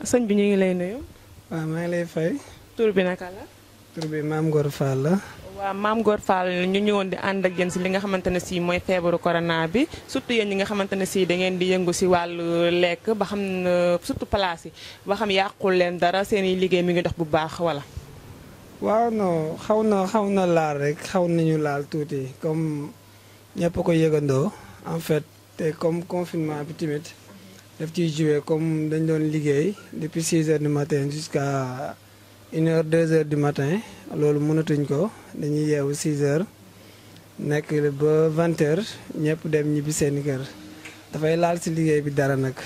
sëñ bi ñu ngi lay nuyu. waaw maa ngi lay fay. tur bi naka la. tur bi maam Ngor Fall la. waaw maam Ngor Fall ñu ñëwoon di ànd ak yéen si li nga xamante ne si mooy feebaru corona bi surtout yéen ñi nga xamante ne si da ngeen di yëngu si wàllu lekk ba xam ne surtout place yi ba xam yàqul leen dara seen i liggéey mi ngi dox bu baax wala. waaw non xaw na xaw na laal rek xaw nañu laal tuuti comme ñëpp ko yëgandoo en fait te comme confinement bi tamit daf ciy joué comme dañ doon liggéey depuis 6 heures du matin jusqu'à une heure deux heures du matin loolu mënatuñ ko dañuy yeewu 6 heures nekk ba 20 heures ñëpp dem ñibbi seeni kër dafay laal si liggéey bi dara nag.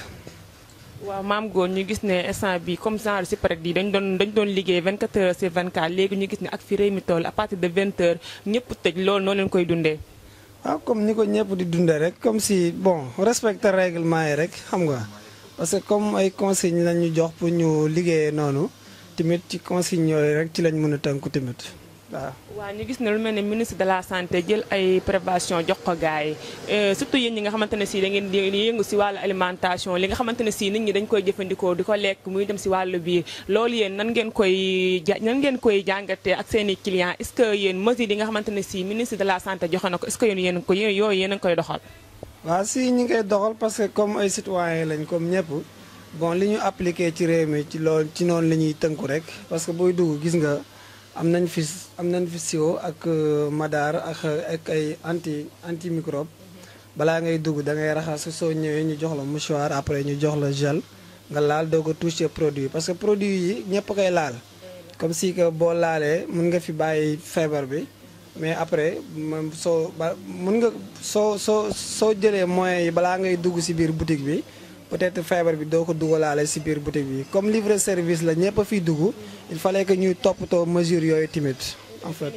waaw maam góor ñu gis ne instant bi comme genre si peut yi dañ doon dañ doon liggéey 24 heures sur 24 léegi ñu gis ne ak fi réew mi toll à partir de 20 heures ñëpp tëj loolu noo leen koy dundee. waaw comme ni ko ñëpp di dundee rek comme si bon respecter règlement yi rek xam nga parce que comme ay consignes lañ ñu jox pour ñu liggéeyee noonu tamit ci consignes yooyu rek ci lañ mën a tënku tamit waaw. waaw ñu gis ne lu mel ne ministre de la santé jël ay prévention jox ko gars yi surtout yéen ñi nga xamante ne si da ngeen di yëngu si wàllu alimentation li nga xamante ne si nit ñi dañ koy jëfandikoo di ko lekk muy dem si wàllu biir loolu yéen nan ngeen koy ja nan ngeen koy jàngatee ak seen i clients est ce que yéen mesures yi nga xamante ne si ministre de la santé joxe na ko est ce que yéen yéen ko yooyu yéen a ngi koy doxal. waaw si ñu ngi koy doxal parce que comme ay citoyens lañ comme ñëpp bon li ñu appliqué ci réew mi ci loolu ci noonu la ñuy tënku rek parce que booy dugg gis nga. am nañ fi am nañ fi siwo ak madar ak ak ay anti anti microbe balaa ngay dugg da ngay raxas soo ñëwee ñu jox la mouchoir après ñu jox la gel nga laal doo ko toucher produit parce que produit yi ñëpp koy laal comme si que boo laalee mun nga fi bàyyi feebar bi mais après moom soo ba mun nga soo soo soo jëlee moyens yi balaa ngay dugg si biir boutique bi peut-être feebar bi doo ko dugalaale si biir boutique bi comme livre service la ñëpp a fiy dugg il fallait que ñuy toppatoo mesures yooyu tamit en fait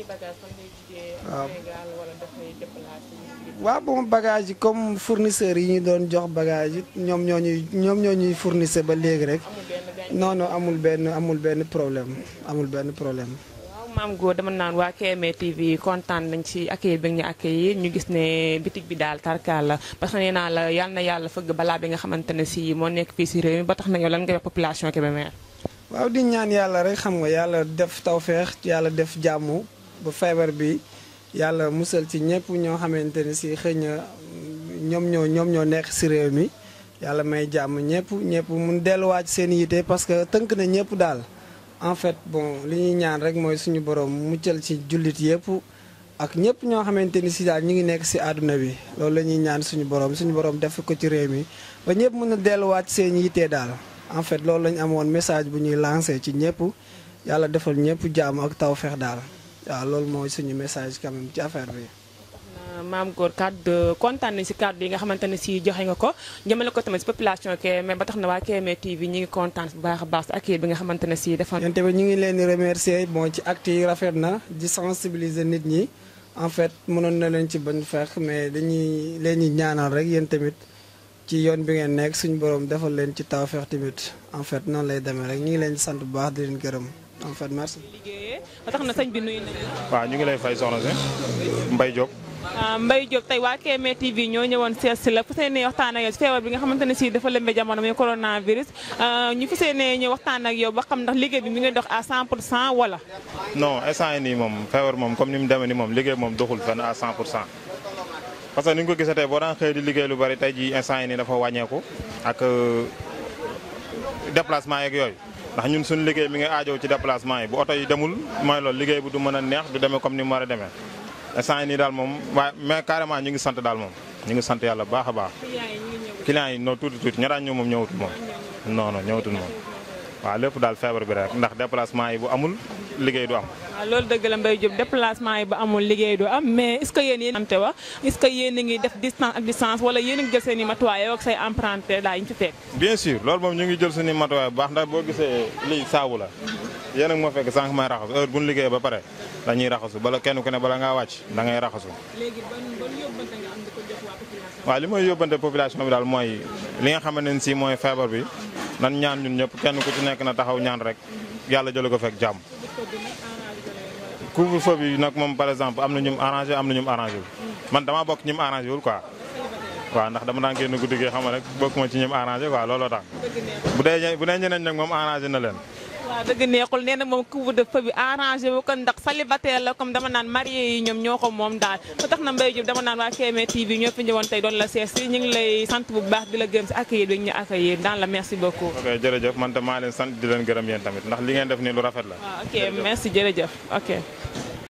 waaw. waaw bon bagage yi comme fournisseurs yi ñu doon jox bagage yi ñoom ñoo ñuy ñoom ñoo ñuy fournisseur ba léegi rek non non amul benn amul benn problème amul benn problème. maam góor dama naan waa KMA TV kontaan nañ ci accueil bi ñu accueillir ñu gis ne bitig bi daal tarkaal la parce que nee naa la yal na yàlla fëgg balaa bi nga xamante ne si moo nekk fii si réew mi ba tax na yow lan ngay wax population Kébémer. waaw di ñaan yàlla rek xam nga yàlla def tawféex yàlla def jàmm ba feebar bi yàlla musal ci ñëpp ñoo xamante ne si xëy na ñoom ñoo ñoom ñoo nekk si réew mi yàlla may jàmm ñëpp ñëpp mun delluwaat seen yite parce que tënk na ñëpp daal. en fait bon li ñuy ñaan rek mooy suñu borom muccal ci jullit yëpp ak ñëpp ñoo xamante ni si daal ñu ngi nekk si àdduna bi loolu la ñuy ñaan suñu borom suñu borom def ko ci réew mi ba ñëpp mën a delluwaat seen yitte daal en fait loolu la ñu amoon message bu ñuy lancé ci ñëpp yàlla defal ñëpp jàmm ak tawfeex daal waaw loolu mooy suñu message quand même ci affaire bi. maam góor kàddu kontaan nañ si kàddu yi nga xamante ne si joxe nga ko jëmale ko tamit si population Kébémer ba tax na waa KMA TV ñu ngi kontaan bu baax a baax si accueil bi nga xamante ne si defoon. yéen tamit ñu ngi leen di remercier bon ci acte yi rafet na di sensibiliser nit ñi en fait mënoon na leen ci bañ fekk mais dañuy leen ñi ñaanal rek yéen tamit ci yoon bi ngeen nekk suñu borom defal leen ci tawfeex tamit en fait noonu lay demee rek ñu ngi leen di sant bu baax di leen gërëm en fait merci. liggéeyee ba tax na sëñ bi nuyu nañu. waaw ñu ngi lay fay soxna si Mbaye Diop. Mbaye Diop tey waa KMA TV ñoo ñëwoon seet si la fu see nee waxtaan ak yow feebar bi nga xamante ne si dafa lëmbe jamono muy coronavirus ñu fu see nee ñu waxtaan ak yow ba xam ndax liggéey bi mi ngi dox à 100 pour cent wala. non instant yi nii moom feebar moom comme ni mu demee nii moom liggéey moom doxul fenn à 100 pour cent parce que ni nga ko gisatee boo daan xëy di liggéey lu bari tey jii instant yi nii dafa wàññeeku ak déplacement yeeg yooyu ndax ñun suñu liggéey mi ngi aajow ci déplacement yi bu oto yi demul mooy loolu liggéey bi du mën a neex du demee comme ni mu war a demee instant yi nii daal moom waaye mais carrément ñu ngi sant daal moom ñu ngi sant yàlla baax a baax clients yi non tuuti tuuti ña daan ñëw moom ñëwatul moom non non ñëwatul moom waaw lépp daal feebar bi rek ndax déplacement yi bu amul liggéey du am waaw loolu dëgg la Mbaye Diop déplacement yi ba amul liggéey du am mais est ce que yéen yéen am te wax est ce que yéen a ngi def distance ak distance wala yéen a ngi jël seen i matuwaay yow ak say emprunté daa ñu fi fekk bien sûr loolu moom ñu ngi jël suñu matuwaay bu baax ndax boo gisee lii saabu la yéen ak moo fekk sànq may raxasu heure bu ñu liggéeyee ba pare dañuy raxasu bala kenn ku ne bala ngaa wàcc da ngay raxasu léegi ban ban yóbbante nga am di ko jox waa population waaw li may yóbbante population bi daal mooy li nga xamante ne si mooy feebar bi nan ñaan ñun ñëpp kenn ku ci nekk na taxaw ñaan rek yàlla jële ko fekk jàmm couvre-feu bi nag moom par exemple am na ñum arrangé am na ñum arrangé wul man damaa bokk ñum arrangé wul quoi waaw ndax dama daan génn guddi gi xam nga rek bokkuma ci ñoom arrangé quoi looloo tax bu dee bu dee ñeneen nag moom arrangé na leen waaw dëgg neexul nee na moom couvre-feu bi arrangé wu ko ndax célibataire la comme dama naan marié yi ñoom ñoo ko moom daal ba tax na Mbaye Diop dama naan waa KMA TV ñoo fi ñëwoon tey doon la sees si ñu ngi lay sant bu baax di la gërëm si accueillir bi ñu accueillir dans la merci beaucoup. ok jërëjëf man tam maa leen sant di leen gërëm yéen tamit ndax li ngeen def nii lu rafet la waaw ok merci jërëjëf ok.